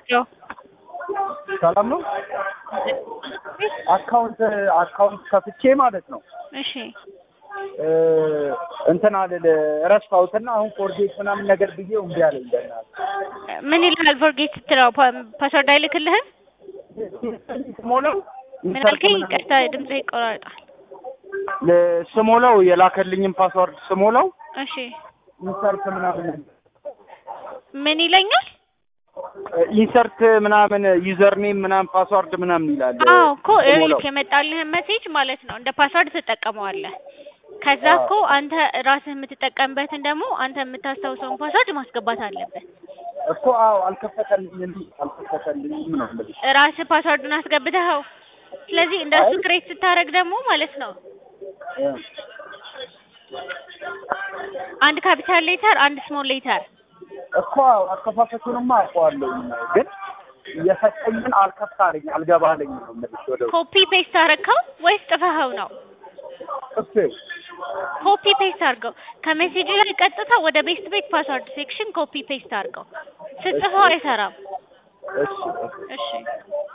ያው ሰላም ነው። አካውንት አካውንት ከፍቼ ማለት ነው እሺ እ እንትን አልል ረስታውትና አሁን ፎርጌት ምናምን ነገር ብዬ እምቢ አለኝ። በእናትህ ምን ይልሃል? ፎርጌት ስትለው ፓ- ፓስወርድ አይልክልህም? ስሞላው ምን አልከኝ? ይቅርታ ድምፅህ ይቆራረጣል። ለ- ስሞላው የላከልኝም ፓስዋርድ ስሞላው እሺ ኢንሰርት ምናምን ምን ይለኛል? ኢንሰርት ምናምን ዩዘር ኔም ምናምን ፓስዋርድ ምናምን ይላል። አዎ እኮ ስሞላው። ይኸውልህ የመጣልህን ሜሴጅ ማለት ነው እንደ ፓስወርድ ትጠቀመዋለህ። ከዛ አዎ። እኮ አንተ ራስህ የምትጠቀምበትን ደግሞ አንተ የምታስታውሰውን ፓስወርድ ማስገባት አለበት። እኮ አዎ አልከፈተልኝም አልከፈተልኝም ነው የምልሽ። ራስህ ፓስወርዱን አስገብተኸው። ስለዚህ እንደሱ አይ። ክሬት ስታደርግ ደግሞ ማለት ነው እ አንድ ካፒታል ሌተር፣ አንድ ስሞል ሌተር እኮ አዎ አከፋፈቱንማ አውቀዋለሁ ግን የሰጠኝን አልከፍት አለኝ አልገባ አለኝ ነው የምልሽ። ወደ ውስጥ ኮፒ ፔስት አደረግከው ወይስ ጥፈኸው ነው? እሱ ኮፒ ፔስት አድርገው ከሜሴጅ ላይ ቀጥታ ወደ ቤስት ቤት ፓስወርድ ሴክሽን ኮፒ ፔስት አድርገው። ስትጽፈው አይሰራም። እሺ እሺ